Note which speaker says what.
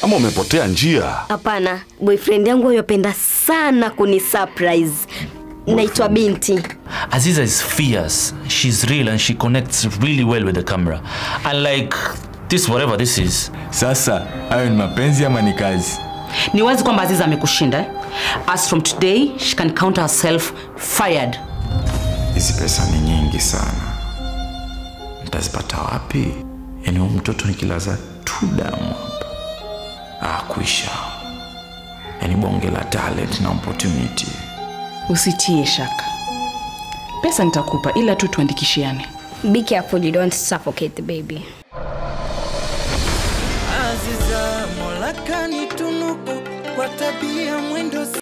Speaker 1: ama umepotea njia?
Speaker 2: Hapana, boyfriend yangu yopenda sana kuni surprise. Naitwa Binti.
Speaker 3: Aziza is fierce. She's real and she connects really well with the camera. Unlike this, whatever this is.
Speaker 4: Sasa hayo ni mapenzi ama ni kazi?
Speaker 5: Ni wazi kwamba Aziza amekushinda. eh? As from today, she can count herself fired.
Speaker 6: Hizi pesa ni nyingi sana, nitazipata wapi? Yaani huyu mtoto nikilaza tu damu hapa, ah, kuisha. Yaani bonge la talent na opportunity.
Speaker 7: Usitie shaka, pesa nitakupa, ila tu tuandikishiane.
Speaker 8: Be careful you don't suffocate the baby.
Speaker 9: Aziza Mola kanitunuku kwa tabia mwendo